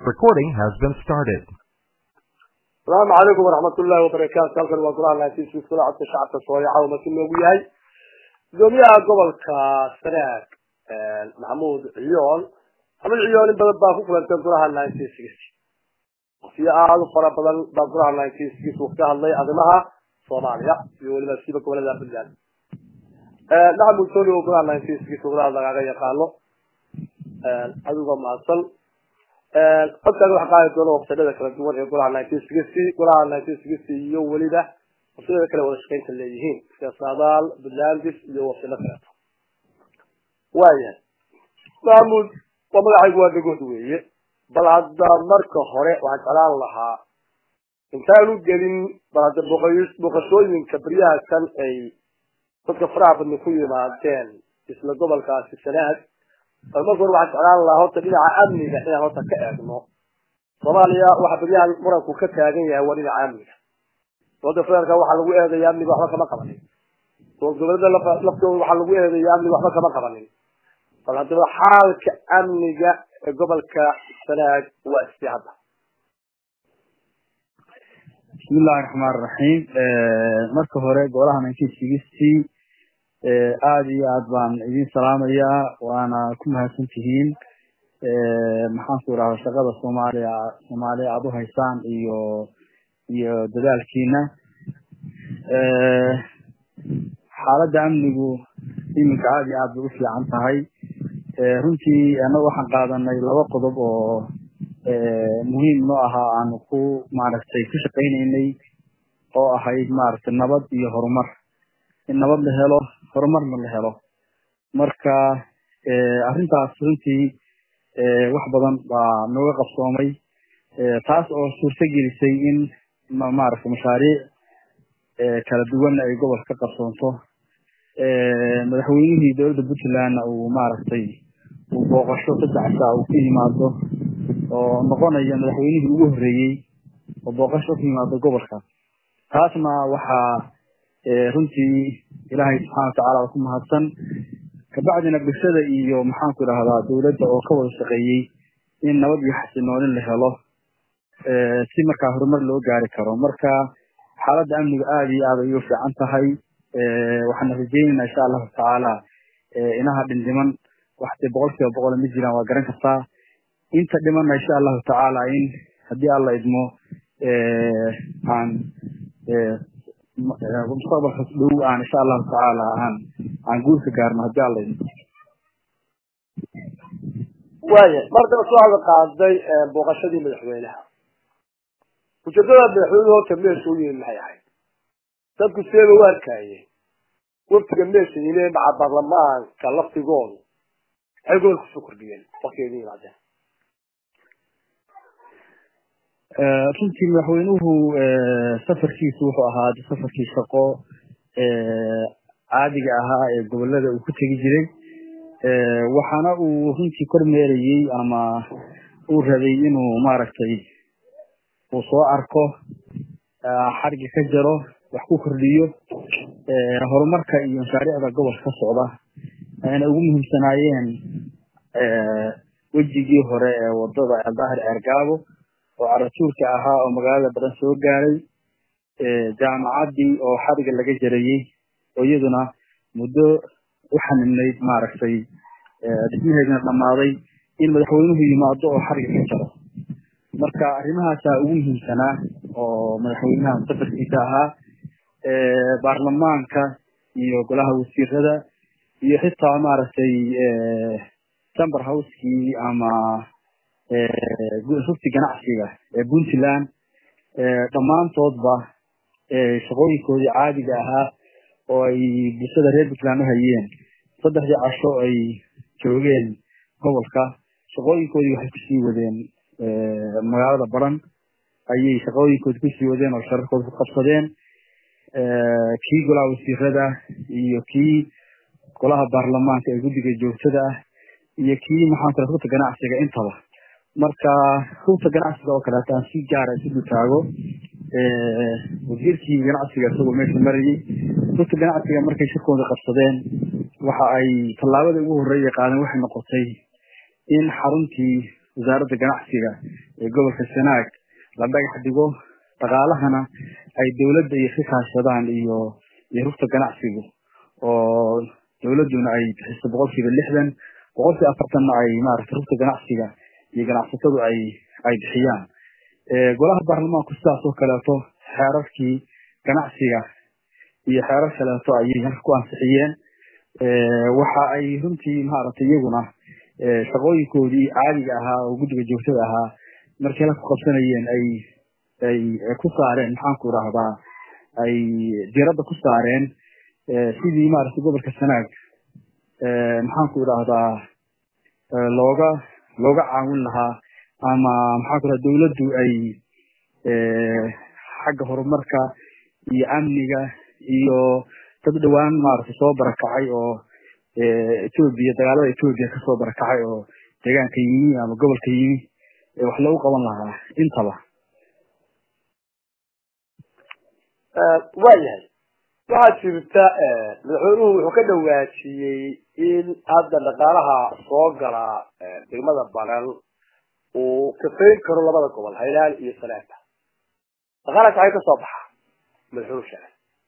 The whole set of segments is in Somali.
Recording has been started. السلام عليكم ورحمة الله وبركاته halkan waa golaha laantiisa kula codka shacabka soomaaliya caawa markii loogu yahay gudoomiyaha gobolka sanaag maxamuud ciyoon maxamuud ciyoon in badan baa ku kulantay golaha nineteen sixty waqtiyo aada u fara badan baa golaha nineteen sixty uu ka hadlay arrimaha soomaaliya iyo weliba siiba gobolada puntland maxamuud soli oo golaha nineteen sixty golaha lagaga yaqaano adigoo mahadsan codkaaga waxa qaadi doona waqtiyada kala duwan ee golaha nineteen sixty golaha nineteen sixty iyo weliba waqtiyada kale wada shaqeynta leeyihiin sida saadaal puntlandis iyo waqtiyada kaleeto waayahay mahmuud waa magacaygu waa dhagood weeye bal hadda marka hore waxaan jeclaan lahaa intaanu gelin bal hadda boqoy- boqoshooyinka beryaha kan ay dadka faraha badni ku yimaadeen isla gobolkaasi sanaag bal marka hore waxaan jeclaan lahaa horta dhinaca amniga inaan horta ka eegno soomaaliya waxa beryahan muranku ka taagan yahay waa dhinaca amniga dowladda federaalka waxaa lagu eedaya amniga waxba kama qabanin dowlad goboleeda laftooda waxaa lagu eedaya amniga waxba kama qabanin bal haddaba xaalka amniga ee gobolka sanaag waa istii hadda bismi illahi raxmaan raxiim marka hore golaha nineteen sixty aada iyo aad baan idin salaamayaa waana ku mahadsan tihiin maxaanku idhahda shaqada soomaaliya soomaaliya aada u haysaan iyo iyo dadaalkiina xaaladda amnigu iminka aada iyo aad bay u fiican tahay runtii annaga waxaan qaadanay laba qodob oo muhiim noo ahaa aanu ku maaragtay ku shaqaynaynay oo ahayd maaragtay nabad iyo horumar in nabad la helo horumarna la helo marka arrintaas runtii wax badan baa nooga qabsoomay taas oo suurto gelisay in maaragtay mashaariic kala duwan ay gobolka ka qabsoonto madaxweynihii dowladda puntlandna uu maaragtay uu booqasho saddex saa uu ku yimaado oo noqonaya madaxweynihii ugu horreeyey oo booqasho ku yimaado gobolka taasna waxaa runtii ilaahay subxana watacaala ku mahadsan kabacdina bulshada iyo maxaanku idhahdaa dowladda oo ka wada shaqeeyey in nabad iyo xasiloonin la helo si markaa horumar loo gaari karo marka xaaladda amniga aada iyo aad ay u fiican tahay waxaana rajeynaynaa insha allahu tacaala inaha dhindhiman waxdee boqol kiiba boqol ma jiraan waa garan kartaa inta dhimanna insha allahu tacaala in haddii alla idmo aan mustaqbalka dhow aan insha allahu tacaala aan aan guulka gaarno haddii alla idmo waaya mar daba soo hada qaaday booqashadii madaxweynaha ujeedada madaxweynuhu horta meesha u yimid maxay ahayd dadku seeba u arkayeen waftiga meesha yimid maca baarlamaanka laftigoodu waxay gobol kusoo kordhiyeen waktigeeda yimaadeen runtii madaxweynuhu safarkiisu wuxuu ahaa safarkii shaqo caadiga ahaa ee gobolada uu ku tegi jiray waxaana uu runtii kormeerayey ama uu rabay inuu maaragtay uu soo arko xarga ka jaro wax ku kordhiyo horumarka iyo mashaariicda gobolka ka socda ayna ugu muhiimsanaayeen wejigii hore ee wadada eldahir ceergaabo oo caratuurka ahaa oo magaalada badan soo gaaray jaamacaddii oo xariga laga jarayey oo iyaduna muddo u xaninayd maaragtay dhismaheedina dhammaaday in madaxweynuhu yimaado oo xariga ka jaro marka arrimahaasaa ugu muhiimsanaa oo madaxweynaha safarkiisa ahaa baarlamaanka iyo golaha wasiirada iyo xitaa maaragtay chamber housekii ama rugti ganacsiga ee puntland dhammaantoodba shaqooyinkoodii caadiga ahaa oo ay bulshada reer puntland u hayeen saddexdii casho ay joogeen gobolka shaqooyinkoodii waxay kusii wadeen magaalada baran ayay shaqooyinkoodi kusii wadeen oo shararkooda ku qabsadeen kii golaha wasiirada iyo kii golaha baarlamaanka ee guddiga joogtada ah iyo kii maxaan kula rugta ganacsiga intaba marka rugta ganacsiga oo kaleeto aan si gaara isu dutaago wasiirkii ganacsiga isagoo meesha marayay rugta ganacsiga markay shirkooda qabsadeen waxa ay tallaabada ugu horreeya qaadeen waxay noqotay in xaruntii wasaaradda ganacsiga ee gobolka sanaag la dhagax dhigo dhaqaalahana ay dowladda iyo ka kaashadaan iyo iyo rugta ganacsigu oo dowladduna ay bixiso boqolkiiba lixdan boqolkiiba afartanna ay maaragtay rugta ganacsiga iyo ganacsatadu ay ay bixiyaan golaha baarlamaanku sidaas oo kaleeto xeerarkii ganacsiga iyo xeerar kaleeto ayay halka ku ansixiyeen waxa ay runtii maaragtay iyaguna shaqooyinkoodii caadiga ahaa oo guddiga joogtada ahaa markii la ku qabsanayeen ay ay ku saareen maxaanku idhaahdaa ay diradda ku saareen sidii maaragtay gobolka sanaag maxaanku idhaahdaa looga looga caawin lahaa ama maxaanku idhahda dowladdu ay xagga horumarka iyo amniga iyo dad dhowaan maaragtay soo barakacay oo etoobiya dagaalada etoobiya kasoo barakacay oo deegaanka yimi ama gobolka yimi wax loogu qaban lahaa intaba waa yahay waxaa jirta madaxweynuhu wuxuu ka dhawaajiyey in hadda dhaqaalaha soo gala degmada banan uu kafayn karo labada gobol haylaan iyo sanaagta dhaqaalahaas waxay kasoo baxaa madaxweynuhu sheegay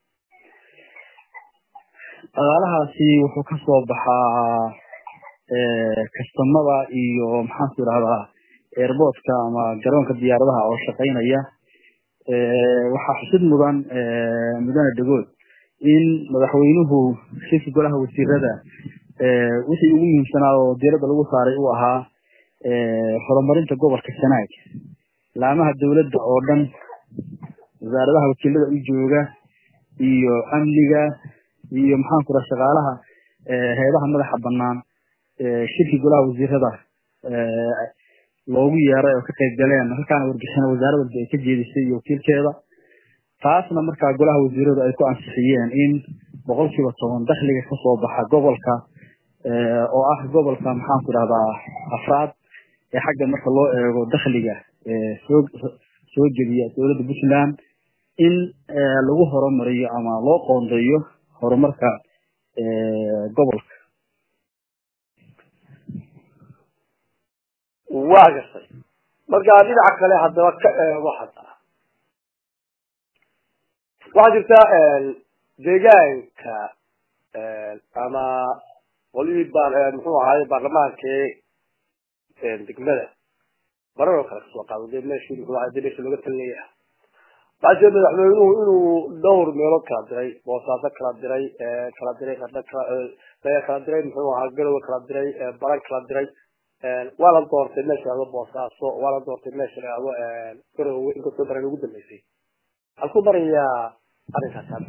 dhaqaalahaasi wuxuu kasoo baxaa kastamada iyo maxaanku idhahdaa airportka ama garoonka diyaaradaha oo shaqaynaya waxaa xusid mudan mudane dhagood in madaxweynuhu shirka golaha wasiirada wixii ugu muhiimsanaa oo diiradda lagu saaray uu ahaa horumarinta gobolka sanaag laamaha dowladda oo dhan wasaaradaha wakiilada u jooga iyo amniga iyo maxaanku raa shaqaalaha heedaha madaxa banaan shirkii golaha wasiirada loogu yeeray oo ka qayb galeen halkaana warbixina wasaarad walba ay ka jeedisay iyo wakiilkeeda taasna markaa golaha wasiiradu ay ku ansixiyeen in boqolkiiba toban dakhliga kasoo baxa gobolka oo ah gobolka maxaanku idhahdaa afraad ee xagga marka loo eego dakhliga soo soo jebiya dowladda puntland in lagu horumariyo ama loo qoondeeyo horumarka gobolka waa gartay marka dhinaca kale haddaba ka eego haddana waxaa jirta deegaanka ama qolihii ba muxuu ahaay baarlamaankii degmada marar oo kale kasoo qaado dee meeshii muxuu ahay dee meeshii looga talinaya waxaa jira madaxweynuhu inuu dhowr meelood kala diray boosaaso kala diray kala diray qardho kala kala diray muxuu ahaa garowe kala diray baran kala diray waa la doortay meesha lahado boosaaso waa la doortay meesha lahado garowe inkastoo baran ugu dambeysay waxaan ku barayaa arrinkaas hadda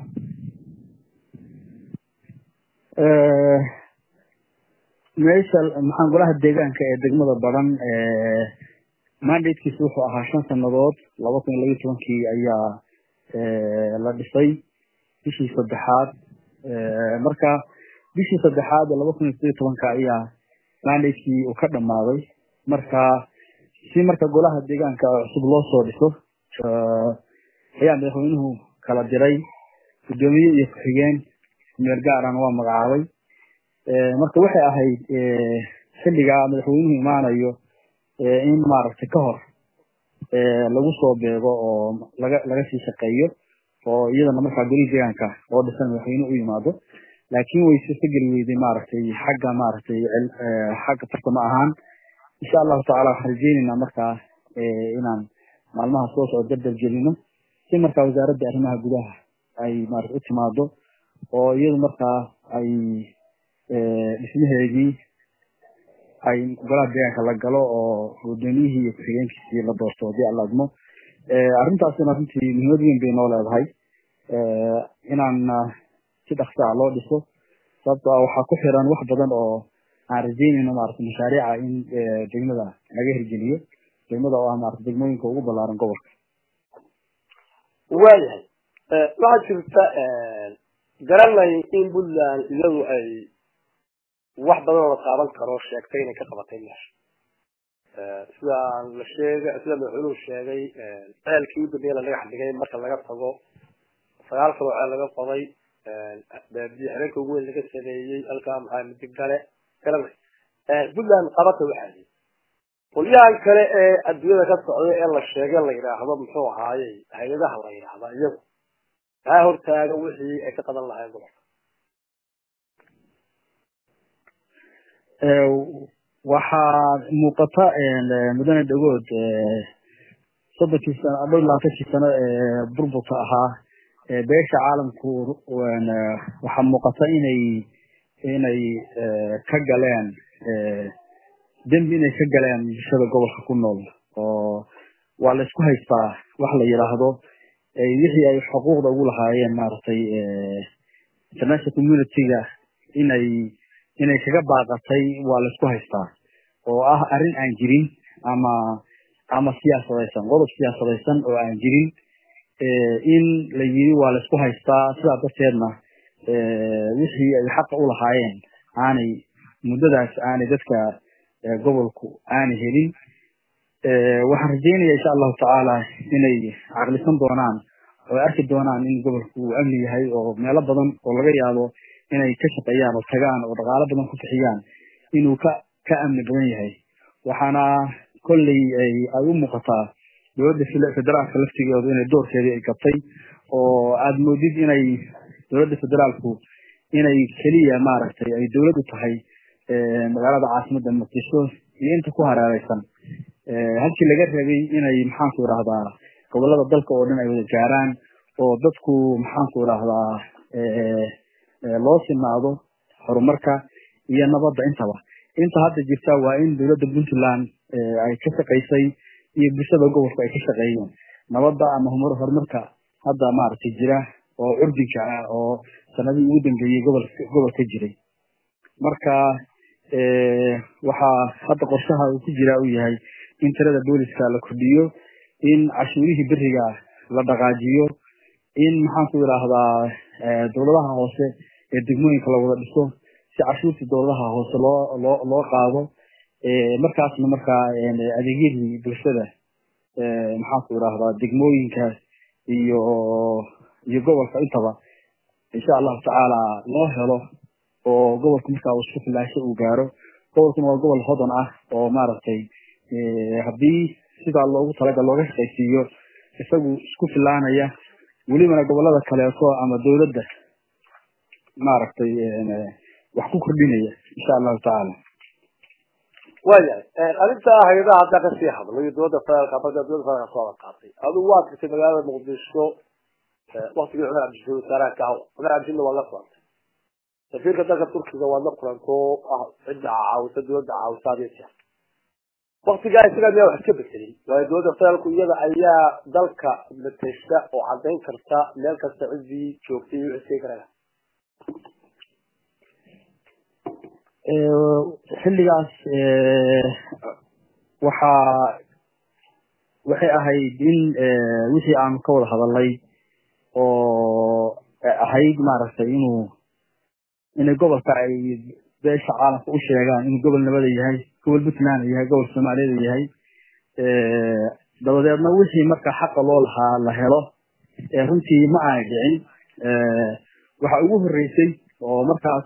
meesha maxaan golaha deegaanka ee degmada baran mandatekiisa wuxuu ahaa shan sanadood laba kun iyo labiyo tobankii ayaa la dhisay bishii saddexaad marka bishii saddexaad laba kun iyo sideed iyo tobanka ayaa mandatekii uu ka dhamaaday marka si marka golaha deegaanka cusub loo soo dhiso ayaa madaxweynuhu kala diray guddoomiye iyo ku-xigeen meel gaarana waa magacaabay marka waxay ahayd xilligaa madaxweynuhu imaanayo in maaragtay ka hor lagu soo beego oo laga laga sii shaqeeyo oo iyadana markaa golihii deegaanka oo dhisan madaxweynuhu u yimaado laakiin way suurtageli weyday maaragtay xagga maaragtay xagga farsamo ahaan insha allahu tacala waxaan rajeyneynaa markaa inaan maalmaha soo socdo dardar gelino si markaa wasaaradda arrimaha gudaha ay maarata u timaado oo iyadu markaa ay dhismaheedii ay golaha deegaanka la galo oo gudoomiyihii iyo ku-xigeenkiisii la doorto hadii alla admo arrintaasina runtii muhiimad weyn bay noo leedahay inaan si dhaksaa loo dhiso sababto ah waxaa ku xiran wax badan oo aan rajeynayno maarata mashaariica in degmada laga hirgeliyo degmada oo ah maarata degmooyinka ugu ballaaran gobolka waayahay waxaa jirta garanay in puntland iyadu ay wax badan oo la taaban karo sheegtay inay ka qabatay meesha sida la sheegay sida madaxweynuhu sheegay ceelkii u dambeeya la dhagax dhigay marka laga tago sagaal kaloo ceel laga qoday biyo xireenka ugu weyn laga sameeyey halkaa maxaa midig gale garanay puntland qabata waxaa qolyahan kale ee adduunyada ka socda ee la sheegay la yidhaahdo muxuu ahaaye hay-adaha la yidhaahda iyagu taa hortaaga wixii ay ka qaban lahayn gobolka waxaa muuqata mudane dhagood soddonkii sano dhow labaatankii sano ee burburka ahaa beesha caalamku waxaa muuqata inay inay ka galeen dembi inay ka galeen bulshada gobolka ku nool oo waa la isku haystaa wax la yidhaahdo wixii ay xuquuqda ugu lahaayeen maaragtay international community-ga inay inay kaga baaqatay waa la isku haystaa oo ah arrin aan jirin ama ama siyaasadaysan qodob siyaasadaysan oo aan jirin in la yiri waa la isku haystaa sidaa darteedna wixii ay xaqa u lahaayeen aanay muddadaas aanay dadka gobolku aanay helin waxaan rajeynaya insha allahu tacaala inay caqlisan doonaan oo arki doonaan in gobolku uu amni yahay oo meelo badan oo laga yaabo inay ka shaqeeyaan oo tagaan oo dhaqaalo badan ku bixiyaan inuu ka ka amni badan yahay waxaana kolley ay u muuqataa dowladda federaalka laftigeedu inay doorkeedii ay gabtay oo aada moodid inay dowladda federaalku inay keliya maaragtay ay dowlad u tahay magaalada caasimada muqdisho iyo inta ku hareereysan halkii laga rabay inay maxaanku idhahdaa gobolada dalka oo dhan ay wada gaaraan oo dadku maxaanku idhahdaa loo sinaado horumarka iyo nabadda intaba inta hadda jirta waa in dowladda puntland ay ka shaqaysay iyo bulshada gobolku ay ka shaqeeyeen nabadda ama horumarka hadda maaragtay jira oo curdinka ah oo sanadihii ugu dambeeyey gobol gobolka jiray marka waxaa hadda qorshaha uu ku jira uu yahay in tirada booliska la kordhiyo in cashuurihii beriga la dhaqaajiyo in maxaanku idhaahdaa dowladaha hoose ee degmooyinka la wada dhiso si cashuurtii dowladaha hoose loo loo loo qaado markaasna markaa adeegyadii bulshada maxaanku idhahdaa degmooyinka iyo iyo gobolka intaba insha allahu tacaala loo helo oo gobolka markaa uu isku filaasho uu gaaro gobolkuna waa gobol hodan ah oo maaragtay haddii sidaa loogu talagal looga shaqaysiiyo isagu isku filaanaya welibana gobolada kaleeto ama dowladda maaragtay wax ku kordhinaya insha allahu tacaala waayahay arrinta hay-adaha haddaa kasii hadlo iyo dowladda federaalka markaa dowladda federaalka soo qaatay adigu waad jirtay magaalada muqdisho waktigii cumar cabdishiid wasaaraha ka cumar cabdishiidna waad la kulantay safiirka dalka turkiga waad la kulanto ah cidda caawisa dowladda caawisa adiyo jeer waktigaa isagaa miyaa wax iska bedelin waayo dowladda federaalku iyada ayaa dalka matesha oo cadayn karta meel kasta ciddii joogtay iyo wixii karaya xilligaas waxaa waxay ahayd in wixii aanu ka wada hadalnay oo ahayd maaragtay inuu inay gobolka ay beesha caalamka u sheegaan inuu gobol nabada yahay gobol puntland yahay gobol soomaaliyada yahay dabadeedna wixii marka xaqa loo lahaa la helo runtii ma aanay dhicin waxa ugu horeysay oo markaas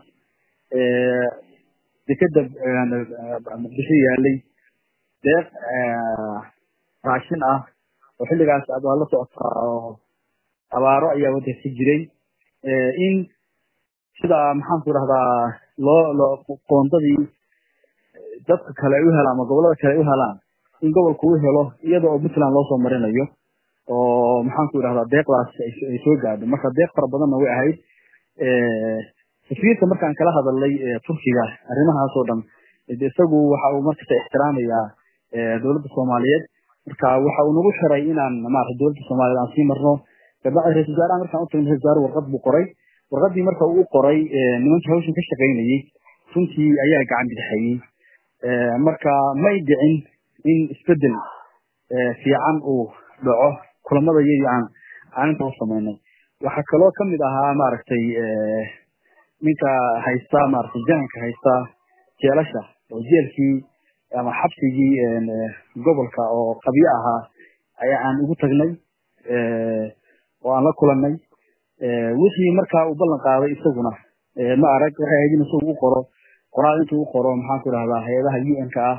dekeda muqdisho yaalay deeq raashin ah oo xilligaas aad waa la socotaa oo abaaro ayaa wadanka jiray in sida maxaanku idhahdaa loo loo qoondadii dadka kale ay u helaan ama gobolada kale ay u helaan in gobolku u helo iyada oo puntland loosoo marinayo oo maxaanku idhahdaa deeqdaas ay soo gaadho marka deeq fara badanna way ahayd safiirka markaan kala hadalnay turkiga arrimahaas oo dhan isagu waxa uu markasta ixtiraamayaa dowladda soomaaliyeed marka waxa uu nagu xiray inaan maarata dowladda soomaaliyeed aan sii marno kabacdi ra-isul wasaaraha markaan utagno ra-isul wasaare warqad buu qoray warqadii marka uu qoray nimankii hawshan ka shaqaynayey runtii ayaa gacan bidixayey marka may dhicin in isbedel fiican uu dhaco kulamada iyadii aan aan inta u samaynay waxaa kaloo kamid ahaa maaragtay ninka haysta maaragtay jananka haysta jeelasha oo jeelkii ama xabsigii gobolka oo qabyo ahaa ayaa aan ugu tagnay oo aan la kulanay wixii markaa uu ballan qaaday isaguna ma arag waxay ahayd in isagu u qoro qoraal intuu u qoro maxaanku idhahdaa hay-adaha u n ka ah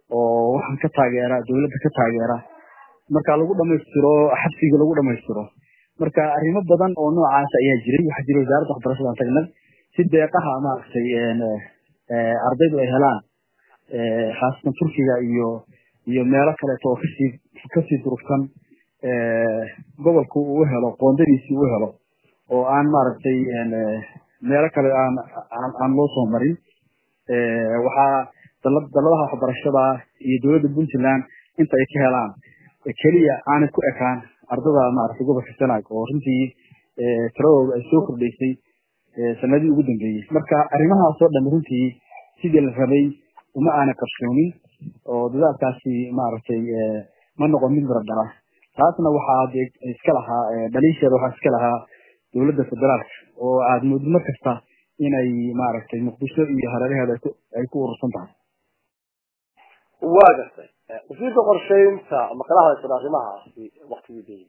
oo waxaan ka taageera dowladda ka taageera marka lagu dhamaystiro xabsiga lagu dhamaystiro marka arrimo badan oo noocaas ayaa jiray waxaa jiray wasaaradda waxbarashadaan tagnay si deeqaha maaragtay ardaydu ay helaan khaasatan turkiga iyo iyo meelo kaleeto oo kasii kasii durugsan gobolku uu helo qoondadiisii uu helo oo aan maaragtay meelo kale aan aan aan loo soo marin waxaa daladaha waxbarashada iyo dowladda puntland inta ay ka helaan keliya aanay ku ekaan ardada maaragtay gobolka sanaag oo runtii tiradooda ay soo kordhaysay sanadii ugu dambeeyey marka arrimahaasoo dhan runtii sidii la rabay uma aana qarshoonin oo dadaalkaasi maaragtay ma noqon mid mira dhala taasna waxaa de iska lahaa dhaliisheeda waxaa iska lahaa dowladda federaalka oo aad moodid mar kasta inay maaragtay muqdisho iyo hareeraheeda ay ku urursan tahay waa gartay wasiirka qorsheynta ma kala hadlaysan arrimahaasi waktigii dayda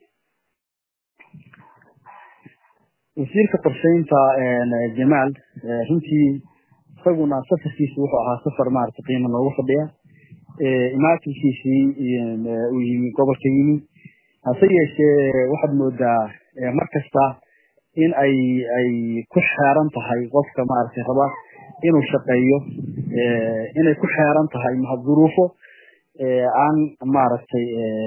wasiirka qorsheynta jamaal runtii isaguna safarkiisi wuxuu ahaa safar maaragtay qiimo loogu fadhiya imaatinkiisii uu yimi gobolka yimi hase yeeshee waxaad moodaa mar kasta in ay ay ku xeeran tahay qofka maaragtay raba inuu shaqeeyo inay ku xeeran tahay duruufo aan maaragtay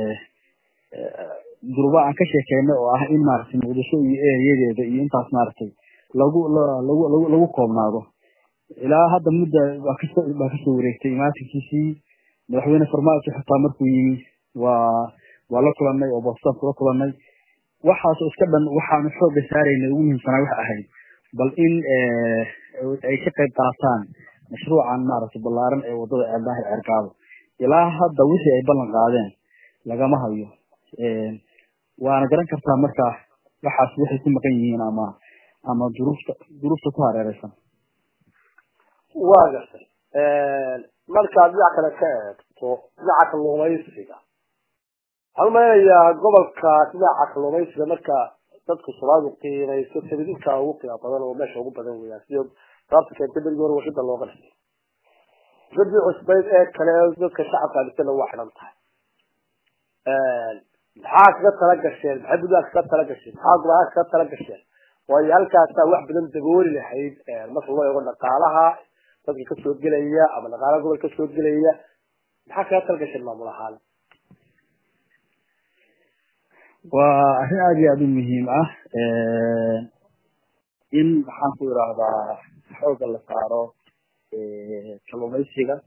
duruufo aan ka sheekeyno oo ah in maaragtay muqdisho iyo ereyadeeda iyo intaas maaragtay lagu lagu lagu lagu koobnaado ilaa hadda mudda waa kasoo baa kasoo wareegtay imaatinkiisii madaxweyne farmaajo xitaa markuu yimi waa waa la kulanay oo boostaan kula kulanay waxaasoo iska dhan waxaanu xooga saarayna ugu muhiimsanaa waxa ahayd bal in ay ka qayb qaataan mashruucan maaragtay ballaaran ee wadada ceeldaahir ceergaabo ilaa hadda wixii ay ballan qaadeen lagama hayo waana garan kartaa marka waxaas waxay ku maqan yihiin ama ama duruufta duruufta ku hareereysan waa gartay markaad dhinac kale ka eegto dhinaca kalluumaysiga waxaan umaleynayaa gobolka dhinaca kalluumaysiga marka dadku soomaalidu qiimayso tabidinka ugu qiimo badan oo meesha ugu badan weyaan sida sababta keentay berigii hore warshada looga dhisay warshadii cusbayd ee kale dadka shacabka adisana waa xidhan tahay maxaa kaga tala gasheen maxay buntland kaga tala gasheen maxaa gobolka kaga tala gasheen waayo halkaasaa wax badan dabooli lahayd marka loo eego dhaqaalaha dadka kasoo gelaya ama dhaqaalaha gobol kasoo gelaya maxaa kaga tala gasheen maamul ahaan waa arrin aada iyo aada u muhiim ah in maxaan ku idhaahdaa xooga la saaro kalluumaysiga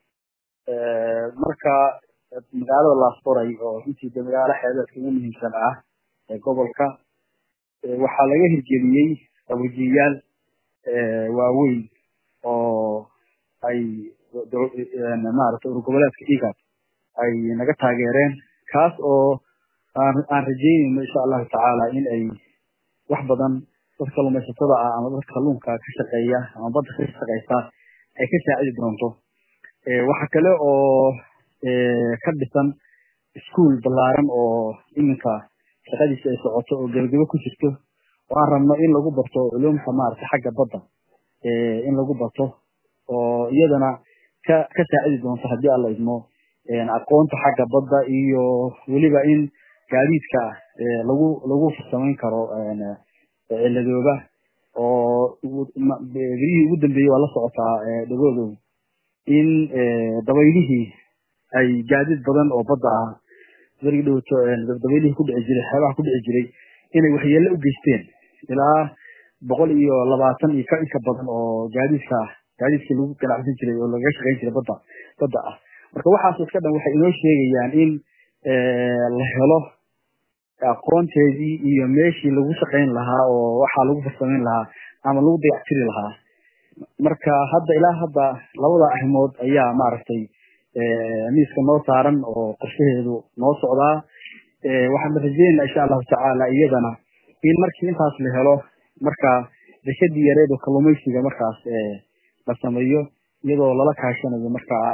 marka magaalada laaforay oo runtii de magaalo xeebeedka ugu muhiimsan ah ee gobolka waxaa laga hirgeliyey qabojiyayaal waaweyn oo ay maaragtay urgoboleedka igad ay naga taageereen kaas oo aan aan rajeynayno insha allahu tacaala in ay wax badan dad kalluumaysatada ah ama dad kalluunka ka shaqeeya ama badda ka shaqeysa ay ka saacidi doonto waxa kale oo ka dhisan ischool ballaaran oo iminka shaqadiisi ay socoto oo gebagebo ku jirto oo aan rabno in lagu barto culumta maaragtay xagga badda in lagu barto oo iyadana ka ka saacidi doonto haddii alla idmo aqoonta xagga badda iyo weliba in gaadiidka lagu lagu farsamayn karo ciladooba oo berihii ugu dambeeyey waa la socotaa dhagoodow in dabaylihii ay gaadiid badan oo badda ah berigi dhowto dabaylihii ku dhici jiray xeebaha ku dhici jiray inay waxyeello u geysteen ilaa boqol iyo labaatan iyo ka inka badan oo gaadiidka gaadiidkii lagu ganacsan jiray oo lagaga shaqayn jiray badda badda ah marka waxaas iska dhan waxay inoo sheegayaan in la helo aqoonteedii iyo meeshii lagu shaqayn lahaa oo waxaa lagu farsamayn lahaa ama lagu dayactiri lahaa marka hadda ilaa hadda labada arrimood ayaa maaragtay miiska noo saaran oo qorshaheedu noo socdaa waxaan rajeynaa insha allahu tacaala iyadana in markii intaas la helo marka dekadii yareed oo kalluumaysiga markaas la sameeyo iyadoo lala kaashanayo markaa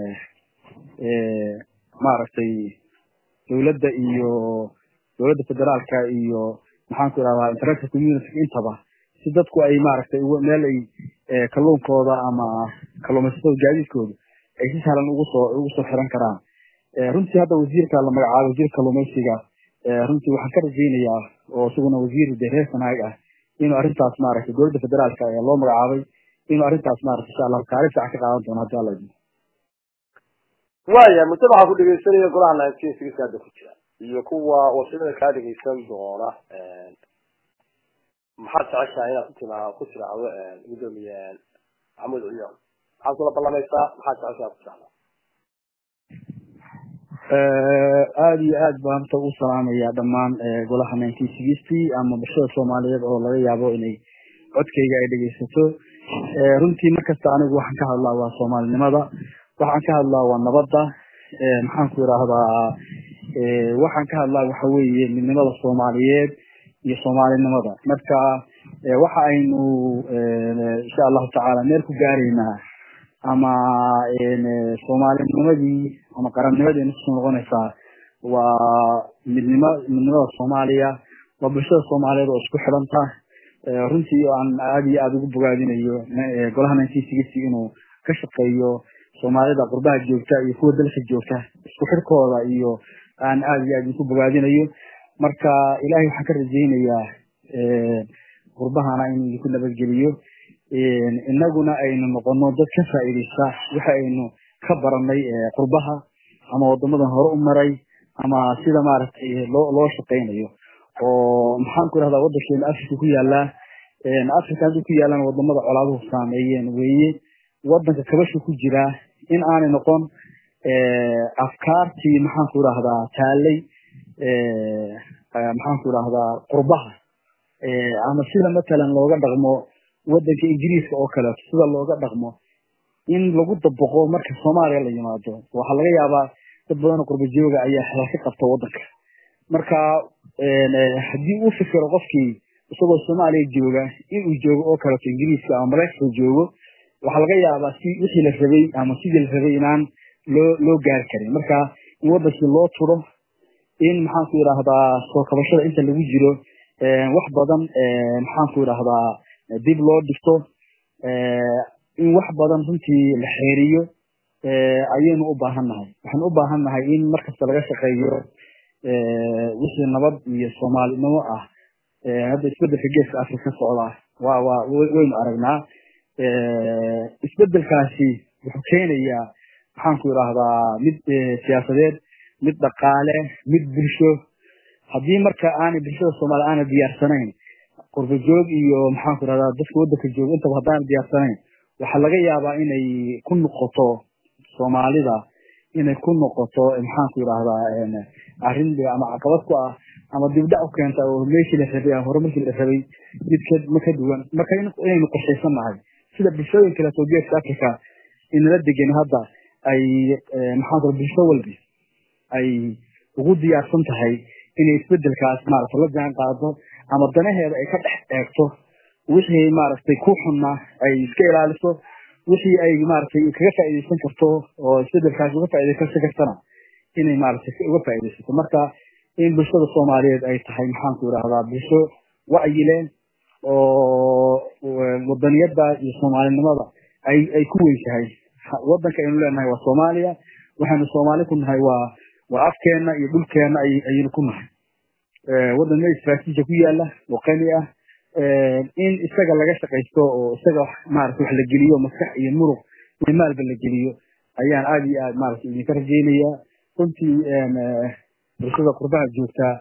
maaragtay dowladda iyo dowladda federaalka iyo maxaan ku idhahdaa international community intaba si dadku ay maaragtay meel ay kalluunkooda ama kalluumaysatada gaadiidkooda ay si sahlan ugu soo ugu soo xiran karaan runtii hadda wasiirka la magacaabay wasiirka kalluumaysiga runtii waxaan ka rajaynayaa oo isaguna wasiir de reer sanaag ah inuu arrintaas maaragtay dowladda federaalka ee loo magacaabay inuu arrintaas maaragtay insha allahu kaalin fiican ka qaadan doono haddii alla idmo waya mujtamaca ku dhegeysanaya golaha nineteen six hadda ku jira iyo kuwa wasilada kaa dhegeysan doona maxaad jeceshahay inaad ku tira ku tiraahdo gudoomiye maxamuud ciyaal maxaad kula ballamaysaa maxaad jeceshahay ku tiraahdaa aada iyo aad baan ta u salaamaya dhammaan golaha nineteen sixty ama bulshada soomaaliyeed oo laga yaabo inay codkayga ay dhegeysato runtii markasta anigu waxaan ka hadlaa waa soomaalinimada waxaan ka hadlaa waa nabadda maxaan ku idhaahdaa waxaan ka hadlaa waxa weeye midnimada soomaaliyeed iyo soomaalinimada marka waxa aynu insha allahu tacaala meel ku gaaraynaa ama soomaalinimadii ama qarannimadii kusoo noqonaysaa waa midnimo midnimada soomaaliya waa bulshada soomaaliyeed oo isku xidhanta runtii aan aada iyo aada ugu bogaadinayo golaha nineteen sixty inuu ka shaqeeyo soomaalida qurbaha joogta iyo kuwa dalka joogta isku xirkooda iyo aan aada iyo aada idinku bogaadinayo marka ilahay waxaan ka rajaynayaa qurbahana inuu idinku nabadgeliyo inaguna aynu noqono dad ka faa'iidaysta waxa aynu ka baranay qurbaha ama wadamadan hore u maray ama sida maaragtay loo loo shaqaynayo oo maxaan ku rahdaa wadankeena africa ku yaalaa africa haddii ku yaalaan wadamada colaaduhu saameeyeen weeye wadanka kabasha ku jiraa in aanay noqon afkaartii maxaan ku rahdaa taalay maxaan ku rahdaa qurbaha ama sida matalan looga dhaqmo wadanka ingiriiska oo kaleeto sida looga dhaqmo in lagu dabaqo marka soomaaliya la yimaado waxaa laga yaabaa dad badan oo qurba jooga ayaa xelal ka qabta wadanka marka haddii uu fikiro qofkii isagoo soomaaliya jooga inuu joogo oo kaleeto ingiriiska ama maraykanka joogo waxaa laga yaabaa si wixii la rabay ama sidii la rabay inaan loo loo gaari karin marka in wadankii loo turo in maxaan ku idhaahdaa soo kabashada inta lagu jiro wax badan maxaan ku idhaahdaa dib loo dhigto in wax badan runtii la xeeriyo ayaynu u baahan nahay waxaynu u baahan nahay in markasta laga shaqeeyo wixii nabad iyo soomaalinimo ah hadda isbedelka geeska afrika ka socda waa waa waynu aragnaa isbedelkaasi wuxuu keenayaa maxaan ku idhaahdaa mid siyaasadeed mid dhaqaale mid bulsho haddii marka aanay bulshada soomaaliya aanay diyaarsanayn qurba joog iyo maxaan ku idhahdaa dadka wadanka jooga intaba haddaanay diyaarsanayn waxaa laga yaabaa inay ku noqoto soomaalida inay ku noqoto maxaan ku idhaahdaa arrin ama caqabad ku ah ama dibdhac u keenta oo meeshii la rabay ama horumarkii la rabay mid ka ma ka duwan marka inaynu qorshaysan nahay sida bulshooyin kaleeto geeska africa inala degan hadda ay maxaan ku bulsho walbi ay ugu diyaarsan tahay inay isbedelkaas maaragtay la jaan qaado ama danaheeda ay ka dhex eegto wixii maaragtay ku xunna ay iska ilaaliso wixii ay maaragtay kaga faa'iidaysan karto oo isbedelkaas uga faa'iidaysan kartana inay maaragtay uga faa'iidaysato marka in bulshada soomaaliyeed ay tahay maxaan ku idhahdaa bulsho wacyileen oo wadaniyada iyo soomaalinimada ay ay ku weyn tahay wadanka aynu leenahay waa soomaaliya waxaynu soomaali ku nahay waa waa afkeena iyo dhulkeena ayaynu ku nahay wadan meel istraatiija ku yaala oo qani ah in isaga laga shaqaysto oo isaga maaragtay wax la geliyo maskax iyo muruq iyo maalba la geliyo ayaan aada iyo aad maaragtay idinka rajaynayaa runtii bulshada qurbaha joogtaa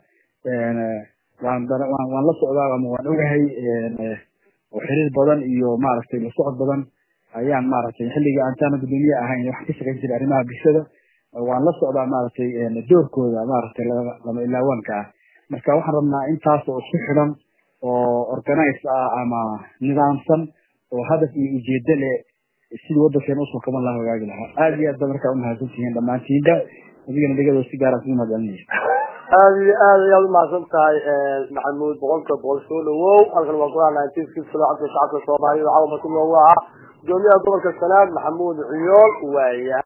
waan waan la socdaa ama waan ogahay oo xiriir badan iyo maaragtay la socod badan ayaan maaragtay xilligii aantaana gudoomiye ahayn waxaan ka shaqayn jiray arrimaha bulshada waan la socdaa maaragtay doorkooda maaragtay lama ilaawaanka ah marka waxaan rabnaa intaas oo isku xidhan oo organize ah ama nidaamsan oo hadaf iyo ujeedo leh sidii wadankeena usoo kaban laha hagaagi lahaa aada iyo aad ba markaa umahadsan tihiin dhammaantiinba adigana dhegado si gaara kugu mahadcelinaya aada iyo aad ayaad umahadsan tahay maxamuud boqolka boqol soo dhawow halkan waa golaha nineteen six shacabka shacabka soomaaliyada caawa marti loogu ahaa gudoomiyaha gobolka sanaag maxamuud ciyool waaya